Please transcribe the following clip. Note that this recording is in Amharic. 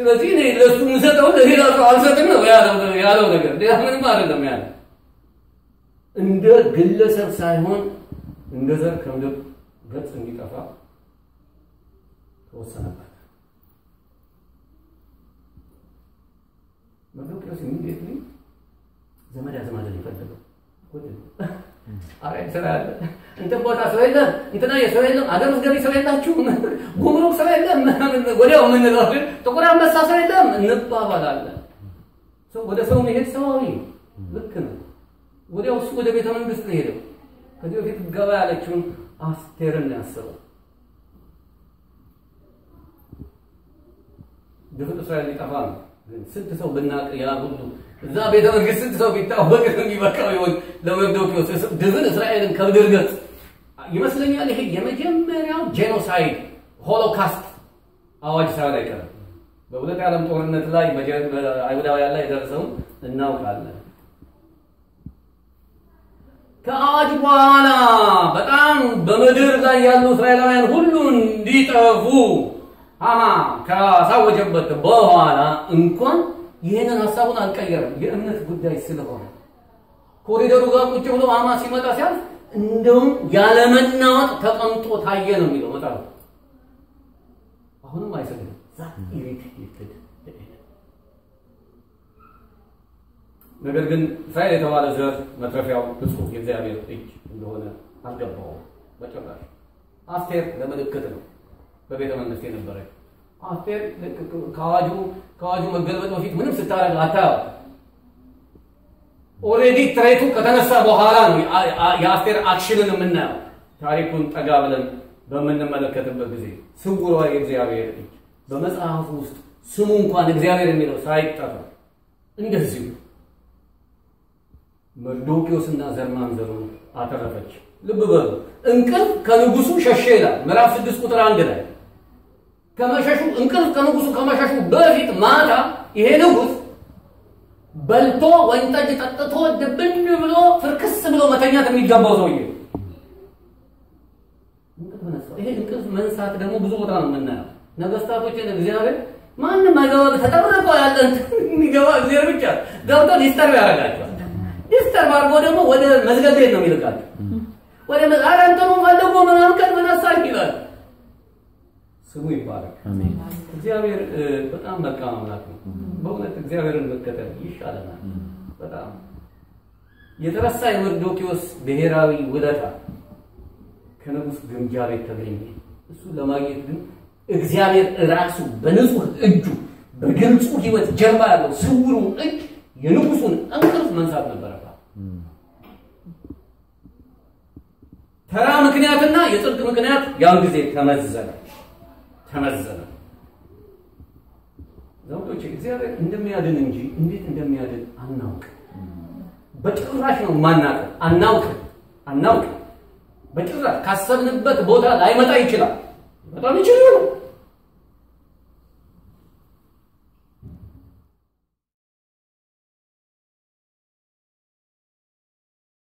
ስለዚህ እኔ ለእሱ የምሰጠው ለሌላ ሰው አልሰጥም ነው ያለው ነገር፣ ሌላ ምንም አይደለም ያለ እንደ ግለሰብ ሳይሆን እንደ ዘር ከምድር ገጽ እንዲጠፋ ተወሰነበት። መርዶክዮስ ኢሚዲየትሊ ዘመድ አዝማድ የፈለገው አረ ስራ ያለ እንትን ቦታ ሰው የለም፣ እንትና የሰው የለም፣ አገር ውስጥ ገቢ ሰው የላችሁም፣ ጉምሩክ ሰው የለም፣ ወዲያው የምንለው ግን ጥቁር አንበሳ ሰው የለም እንባባላለን። ወደ ሰው መሄድ ሰዋዊ ልክ ነው። ወዲያው እሱ ወደ ቤተ መንግስት ነው ሄደው። ከዚህ በፊት ገባ ያለችውን አስቴርን ያስበው ድፍን እስራኤል ሊጠፋ ነው። ስንት ሰው ብናቅ ያ ሁሉ እዛ ቤተ መንግስት ስንት ሰው ቢታወቅ የሚበቃው ይሆን ለመርዶክዮስ? ድፍን እስራኤልን ከምድር ገጽ ይመስለኛል። ይሄ የመጀመሪያው ጄኖሳይድ ሆሎካስት አዋጅ ሳይሆን አይቀርም። በሁለት የዓለም ጦርነት ላይ አይሁዳውያን ላይ የደረሰውን እናውቃለን። ከአዋጅ በኋላ በጣም በምድር ላይ ያሉ እስራኤላውያን ሁሉ እንዲጠፉ ሃማ ካሳወጀበት በኋላ እንኳን ይህንን ሀሳቡን አልቀየረም። የእምነት ጉዳይ ስለሆነ ኮሪደሩ ጋር ቁጭ ብሎ ሃማ ሲመጣ ሲያልፍ እንደውም ያለመናወጥ ተቀምጦ ታየ ነው የሚለው መጽሐፍ። አሁንም አይሰግድም። ነገር ግን እስራኤል የተባለ ዘር መትረፊያው ፍጹም የእግዚአብሔር እጅ እንደሆነ አልገባውም በጭራሽ። አስቴር ለምልክት ነው በቤተ መንግስት የነበረች አስቴር ከአዋጁ ከአዋጁ መገልበጥ በፊት ምንም ስታደርግ አታያው። ኦልሬዲ ትሬቱ ከተነሳ በኋላ ነው የአስቴር አክሽንን የምናየው። ታሪኩን ጠጋ ብለን በምንመለከትበት ጊዜ ስውሯ የእግዚአብሔር እጅ በመጽሐፉ ውስጥ ስሙ እንኳን እግዚአብሔር የሚለው ሳይጠራ እንደዚሁ መርዶክዮስና ዘር ማንዘሩን አተረፈች። ልብ በሉ እንቅልፍ ከንጉሱ ሸሸ ይላል ምዕራፍ ስድስት ቁጥር አንድ ላይ ከመሸሹ እንቅልፍ ከንጉሱ ከመሸሹ በፊት ማታ ይሄ ንጉስ በልቶ ወይን ጠጅ ጠጥቶ ድብን ብሎ ፍርክስ ብሎ መተኛት የሚገባው ሰውዬ ይሄ እንቅልፍ መንሳት ደግሞ ብዙ ቦታ ነው የምናየው። ነገስታቶችን እግዚአብሔር ማንም አይገባ ተጠብቆ ያለ የሚገባ እግዚአብሔር ብቻ ገብቶ ዲስተርብ ያደርጋቸዋል። ዲስተርብ አድርጎ ደግሞ ወደ መዝገብ ቤት ነው የሚልካቸው። ወደ ኧረ እንትኑ ፈልጎ ምናምን ቀን መነሳኝ ይላል። ስሙ ይባላል። እግዚአብሔር በጣም መልካም አምላክ ነው። በእውነት እግዚአብሔርን መከተል ይሻለናል። በጣም የተረሳ የመርዶክዮስ ብሔራዊ ውለታ ከንጉሥ ግምጃ ቤት ተገኘ። እሱ ለማግኘት ግን እግዚአብሔር ራሱ በንጹህ እጁ በግልጹ ሕይወት ጀርባ ያለው ስውሩ እጅ የንጉሱን እንቅልፍ መንሳት ነበረባት። ተራ ምክንያትና የጽድቅ ምክንያት ያን ጊዜ ተመዘነ ተመዘነ። ዘውዶች እግዚአብሔር እንደሚያድን እንጂ እንዴት እንደሚያድን አናውቅ። በጭራሽ ነው ማናውቅ። አናውቅ አናውቅ በጭራሽ ካሰብንበት ቦታ ላይመጣ ይችላል። በጣም ይችላል።